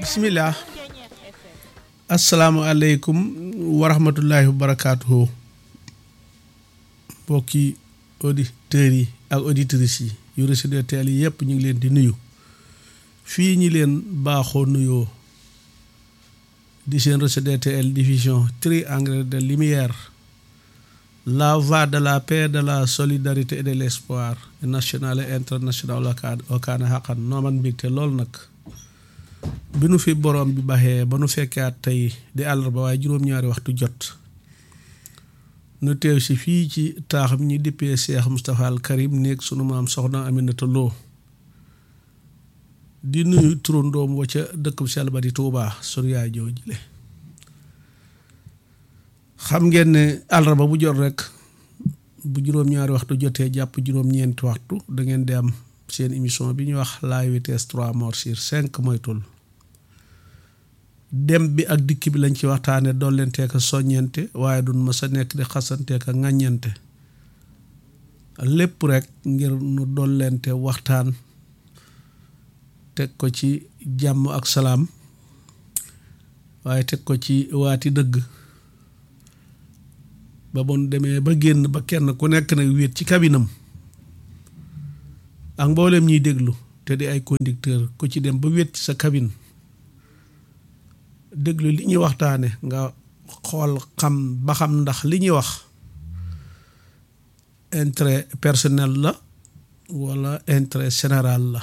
bismillah asalaamualeykum wa rahmatullahi wa barakaatuhu mbokki auditeurs yi ak auditrices yi yu Rachid teel yi yëpp ñu ngi leen di nuyu fii ñi leen baaxoo nuyoo di seen Rachid teel diffusion triangle de lumière la voie de la paix de la solidarité et de l'espoir national et international okaana xaqan nooman mbégte lool nag bi nu fi borom bi baxee ba nu fekkaat tey di àllarba waaye juróom-ñaari waxtu jot nu teew si fii ci taaxam ñi dippee Cheikh Moustapha al Karim néeg sunu maam soxna Aminata Lo di nuyu turandoom wa ca dëkk bu sell ba di Tuubaa sunu yaay joo jile xam ngeen ne àllarba bu jot rek bu juróom-ñaari waxtu jotee jàpp juróom-ñeenti waxtu da ngeen di am seen émission bi ñuy wax la vitesse trois morts sur cinq moytul dem bi ak dikk bi lañ ci waxtaane dollenteek a soññente waaye duñ ma sa nekk di xasanteek a ŋàññente lépp rek ngir nu dollente waxtaan teg ko ci jàmm ak salaam waaye teg ko ci waati dëgg ba bon demee ba génn ba kenn ku nekk nag wéet ci kabinam ak mboolem ñuy déglu te di ay conducteur ku ci dem ba wéet ci sa cabine déglu li ñuy waxtaane nga xool xam ba xam ndax li ñuy wax intérêt personnel la walla intérêt général la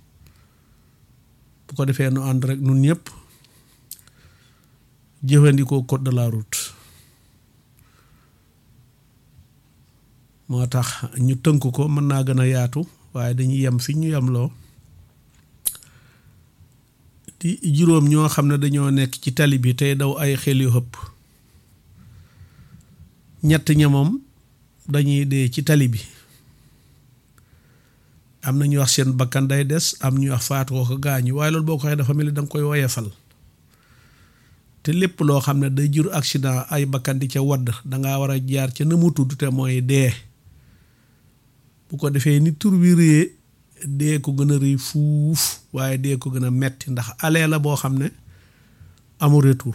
bu ko defee nu ànd rek nun ñëpp jëfandikoo code de la route moo tax ñu tënk ko mën naa gën a yaatu waaye dañuy yem fi ñu yemloo di juróom ñoo xam ne dañoo nekk ci tali bi tey daw ay xel yu xëpp ñett ña moom dañuy dee ci tali bi am na ñu wax seen bakkan day des am ñu wax faatu ko ko gaañu waaye loolu boo ko waxee dafa mel ni da nga koy woyefal te lépp loo xam ne day jur accident ay bakkan di ca wadd dangaa war a jaar ca na mu tudd te mooy dee bu ko defee ni tur wi réyee dee ko gën a rëy fuuf waaye dee ko gën a metti ndax alee la boo xam ne amul retour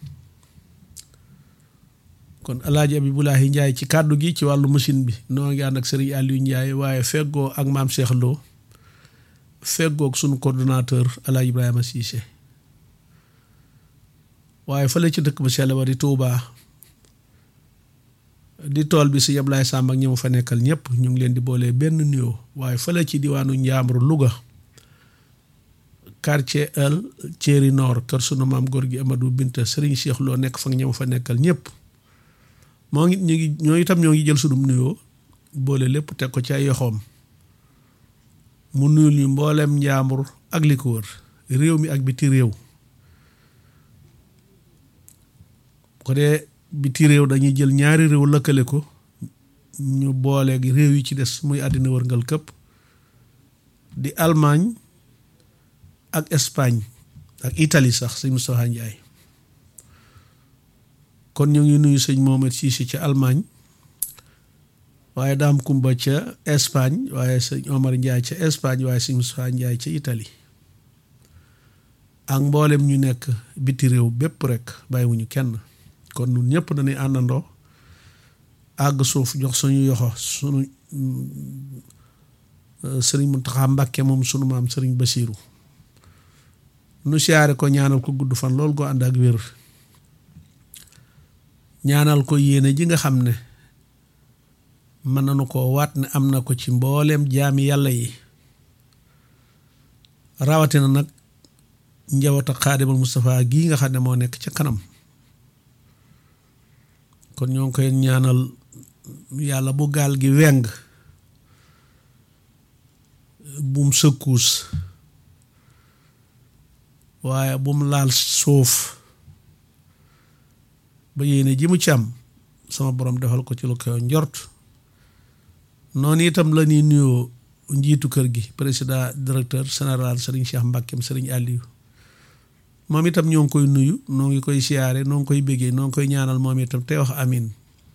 kon alaaji Abibulaahi Njaay ci kàddu gi ci wàllu machine bi noo ngi ànd ak sëriñ Aliou Njaay waaye feggoo ak maam Cheikh Lo feggoo ak sunu coordonnateur alaaji Ibrahima Cissé waaye fële ci dëkk ba sell ba di Tuubaa di tool bi si Ablaye Samb ak ñi mu fa nekkal ñëpp ñu ngi leen di boolee benn nuyoo waaye fële ci diwaanu Njaambur Louga quartier El Thierry Nord kër sunu maam góor gi Amadou Binta Serigne Cheikh Lo nekk fa ñi mu fa nekkal ñëpp moo ngi ñu ngi ñoo itam ñoo ngi jël sunu nuyoo boole lépp teg ko ci ay yoxoom mu nuyul ñu mbooleem Njaambur ak li ko wër réew mi ak biti réew ko dee biti réew dañuy jël ñaari réew lëkkale ko ñu booleeg réew yi ci des muy àddina wërngal këpp di Allemagne ak Espagne ak Italie sax sëñ Moustapha Ndiaye kon ñu ngi nuyu sëñ Mohamed Cissé ca Allemagne waaye daam kumba ca Espagne waaye sëñ Omar Ndiaye ca Espagne waaye sëñ Moustapha Ndiaye ca Italie ak mboolem ñu nekk biti réew bépp rek bàyyiwuñu kenn kon ñun ñëpp dañuy àndandoo àgg suuf jox suñu yoxo suñu sëriñ Muntaxa Mbàkke moom sunu maam sëriñ Basiiru nu siyaare ko ñaanal ko gudd fan loolu ko ànd ak wér ñaanal ko yéene ji nga xam ne mën nañu ko waat ne am na ko ci mbooleem jaami yàlla yi rawatina nag njabootu Xaadimal Mustafaa gii nga xam ne moo nekk ca kanam kon ñoo ngi koy ñaanal yàlla bu gaal gi weng bum sëkkuus waaye bum laal suuf ba yéene ji mu ci am sama borom defal ko ci lu koy njort noonu itam la ñuy nuyoo njiitu kër gi président directeur général Serigne Cheikh Mbackeem Serigne Aliou moom itam ñoo ngi koy nuyu noo ngi koy siyaare noo ngi koy béggee noo ngi koy ñaanal moom itam tey wax amin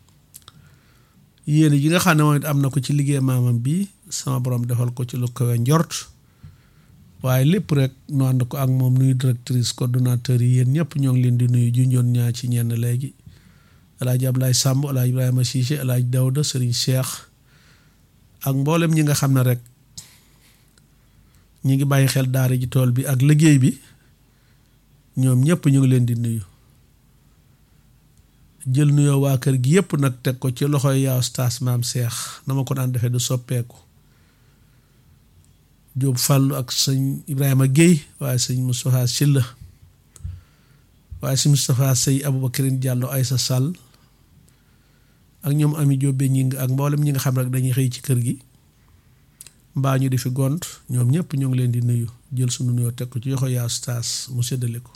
yéene ji nga xam ne moom it am na ko ci liggéey maamam bi sama borom defal ko ci lu kawe njort waaye lépp rek nu ànd ko ak moom nuyu directrice coordonnateur yi yéen ñëpp ñoo ngi leen di nuyu junjoon ñaa ci ñenn léegi alaaji Ablaye Samb alaaji Ibrahima Cissé alaaji Dawda Serigne Cheikh ak mboolem ñi nga xam ne rek ñi ngi bàyyi xel daara ji tool bi ak liggéey bi ñoom ñëpp ñu ngi leen di nuyu jël nuyoo waa kër gi yëpp nag teg ko ci loxoy yaa ustaas maam Cheikh na ma ko daan defee du soppeeku Jóob Fàllu ak sëñ Ibrahima Guèye waaye sëñ Moustapha Silla waaye sëñ Moustapha Sey Aboubacrine Diallo Aysa Sall ak ñoom ami jóobe ñi nga ak mboolem ñi nga xam rek dañuy xëy ci kër gi mbaa ñu di fi gont ñoom ñëpp ñoo ngi leen di nuyu jël sunu nuyoo teg ko ci yoxo yaa staas mu séddale ko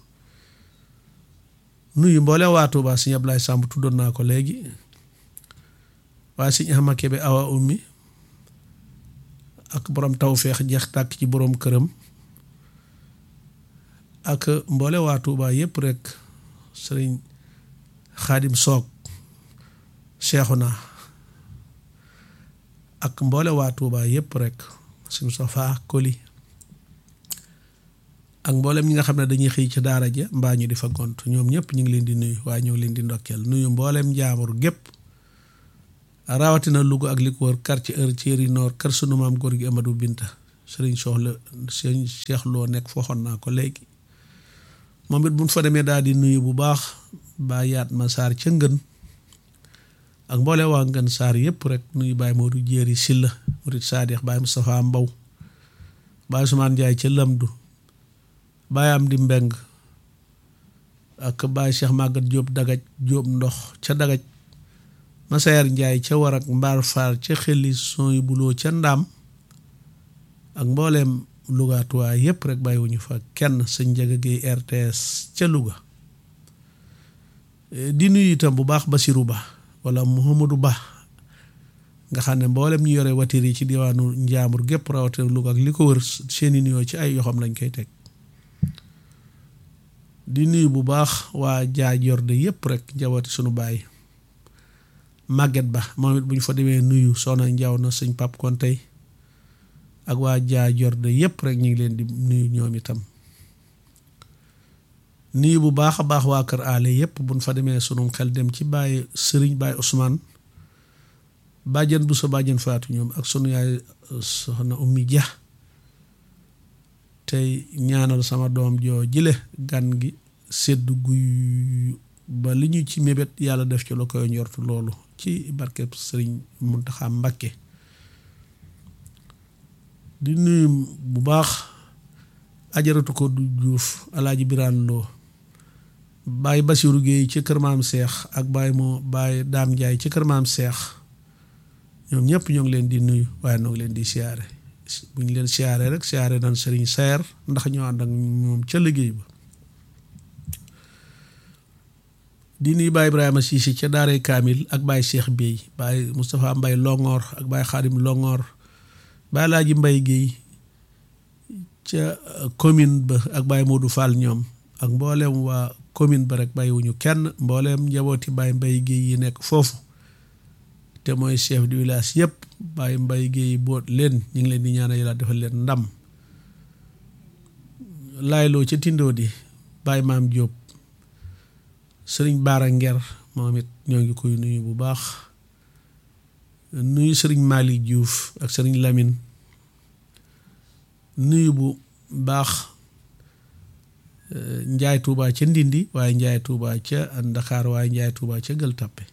nuyu mboole waa Tuuba sëñ Ablaye Samb tuddoon naa ko léegi waaye sëñ Ahmad Kebe awa ummi ak borom tawfeex jeex tàkk ci borom këram ak mboole waa Tuuba yëpp rek sëriñ Xaadim Soog Seexuna ak mboole waa Tuuba yëpp rek suñu safaa koli ak mboolem ñi nga xam ne dañuy xëy ci daara ja mbaa ñu di fa gont ñoom ñëpp ñu ngi leen di nuyu waaye ñoo ngi leen di ndokkeel nuyu mboolem njaamur gépp rawatina Louga ak li ko wër quartier heure Thierry Nord kër sunu maam góor gi Amadou Binta sëriñ soxla sëriñ Cheikh Lo nekk fooxoon naa ko léegi moom it buñ fa demee daal di nuyu bu baax baa yaat ma saar ca ngën ak mboole waa ngën saar yëpp rek nuyu Baye Modou Jéeri Silla Murid Saadix Baye Moustapha Mbaw Baye Ousmane Ndiaye ca Lamdu Baye am di mbeng ak Baye Cheikh Magat Diop dagaj Diop ndox ca dagaj Masayer Ndiaye ca war ak mbaar faar ca xelli son yu buloo ca ndaam ak mbooleem lugaatuwaay yëpp rek bàyyiwuñu fa kenn sëñ Njaga Géey RTS ca Louga di nuyu itam bu baax Basiru Ba wala Mouhamadou Ba nga xam ne mboolem ñu yore watir yi ci diwaanu Njaambur gépp rawatina Louga ak li ko wër seeni nuyoo ci ay yoxam lañ koy teg di nuyu bu baax waa jaaj yorde yëpp rek njabooti sunu baay màgget ba moom it bu ñu fa demee nuyu soxna njaw na sëñ pap kon tey ak waa jaaj yorde yëpp rek ñu ngi leen di nuyu ñoom itam nuyu bu baax a baax waa kër aale yëpp buñ fa demee sunu xel dem ci bàyyi sëriñ bàyyi Ousmane bàjjen bu sa bàjjen faatu ñoom ak sunu yaay soxna ummi ja tey ñaanal sama doom joo jile gan gi sedd guy ba li ñu ci mébét yàlla def ci la koy njortu loolu ci barkeb sëriñ Muntaxa Mbakke di nuyu bu baax ajaratu ko du juuf alaaji biraan loo bàyyi basiru géey ci kër maam seex ak bàyyi moo bàyyi daam njaay ci kër maam seex ñoom ñëpp ñoo ngi leen di nuyu waaye ñoo ngi leen di siyaare bu ñu leen siyaare rek siyaare nañ sëriñ seer ndax ñoo ànd ak moom ca liggéey ba di nuyu Baye Ibrahima Cissé ca daaray Kaamil ak Baye Cheikh Bey Baye Moustapha Mbay Longoor ak Baye Xaadim Longoor Baye Laaji Mbay Géey ca commune ba ak Baye Modou Fall ñoom ak mbooleem waa commune ba rek bàyyiwuñu kenn mbooleem njabooti Baye Mbay Géey yi nekk foofu te mooy chef du village yëpp Baye Mbay Géey boot leen ñu ngi leen di ñaanal yàlla defal leen ndam laayloo ca tindoo di Baye Maam Jóob sëriñ Baara Nger moom it ñoo ngi koy nuyu bu baax nuyu sëriñ Malick Diouf ak sëriñ Lamine nuyu bu baax Njaay Tuuba ca Ndindi waaye Njaay Tuuba ca Ndakaar waaye Njaay Tuuba ca Gël Tappe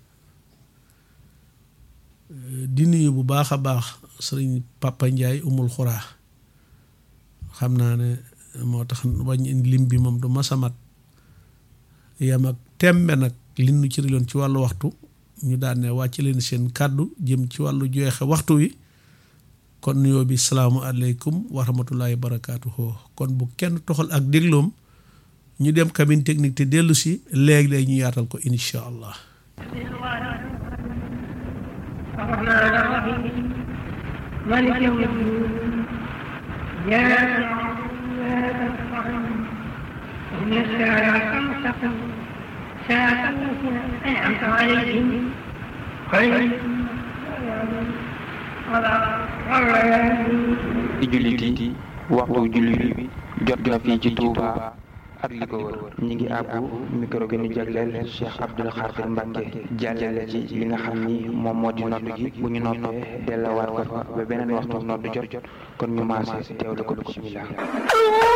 di nuyu bu baax a baax sëriñ Papa Njaay umul xuraa xam naa ne moo tax wañ lim bi moom du masamat yam ak tembe nag li nu cëriloon ci wàllu waxtu ñu daan ne wàcc leen seen kàddu jëm ci wàllu joxe waxtu wi kon nuyoo bi salaamualeykum wa rahmatullahi wa barakaatuhu kon bu kenn toxal ak dégloom ñu dem cabine technique te dellu si léegi-léegi ñu yaatal ko incha allah الرحمن الرحيم مالك يوم الدين إياك نعبد وإياك نستعين اهدنا الصراط المستقيم صراط الذين أنعمت عليهم غير di jullit yi waxtu julli bi jot na fii ci Touba ak li ko wër ñi ngi àbbu micro bi ñu jagleel Cheikh Abdoul Khadir Mbacke jàllale ci li nga xam ni moom moo di nodd gi bu ñu noppee dellawaat ko fa ba beneen waxtu nodd jot jot kon ñu maase teewlu ko bismillah